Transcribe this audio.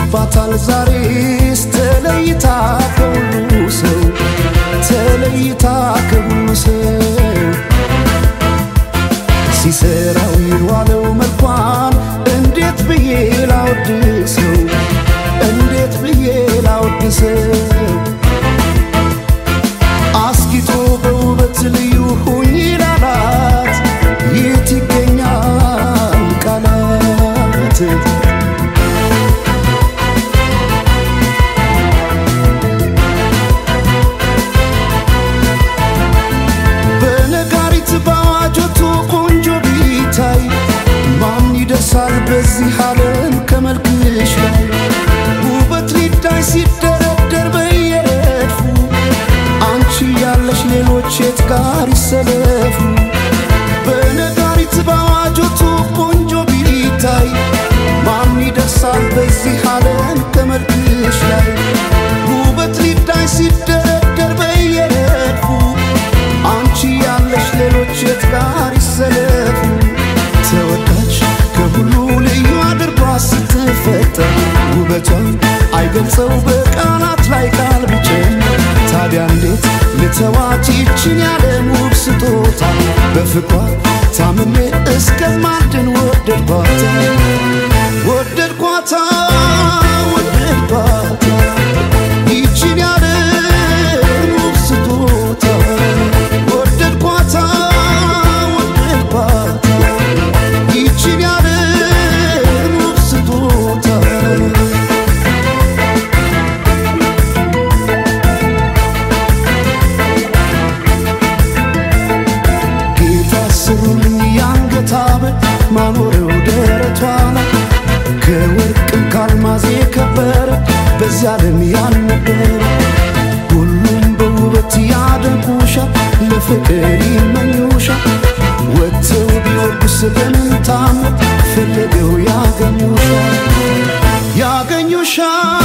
ነግሶባታል ዛሬስ ተለይታ ከሁሉ ሰው ተለይታ ከሁሉ ሰው ሲሰራው የዋለው መልኳን እንዴት ብዬ ላወድሰው እንዴት ብዬ ላወድሰው አስጊጦ በውበት ልዩ ሁኝ ላላት የት ይገኛል ቃላት በነጋሪት በአዋጆቱ ቆንጆ ቢታይ ማን ይደርሳል በዚህ ዓለም ከመልክሽ ላይ ውበት ሊዳይ ሲደረደር በየረድፉ አንቺ ያለሽ ሌሎች የት ጋር ይሰለፉ በነጋሪት በአዋጆቱ ቆንጆ ቢታይ ማን ይደርሳል በዚህ ዓለም ከመልክሽ ላይ ውበት ሊዳይ ሲደረደር በየረድፉ አንቺ ያለሽ ሌሎች የት ጋር ይሰለፉ ተወዳጅ ከሁሉ ልዩ አድርጓ ስትፈጠር ውበቷን አይገልጸው በቃላት ላይ ቃል ቢጨምር ታዲያ እንዴት ልተዋት ይችን ያለም ውብ ስጦታ በፍቅሯ ታምሜ እስከማድን ወደድኳታ ወደድኳታ ወደድኳታ ይችን ያለም ውብ ስጦታ ወደድኳታ ወደድኳታ ይችን ያለም ውብ ስጦታ ጌታ ስሩልኝ የአንገት ሐብል ማኖረው ደረቷ ላይ ከወርቅም ካልማዝ የከበረ በዚያ ዓለም ያልነበረ ሁሉም በውበት ያደንቁሻል፣ ለፍቅር ይመኙሻል። ወጥተው ቢወርዱ ስለምን ታምር ፈለገው ያገኙሻል ያገኙሻል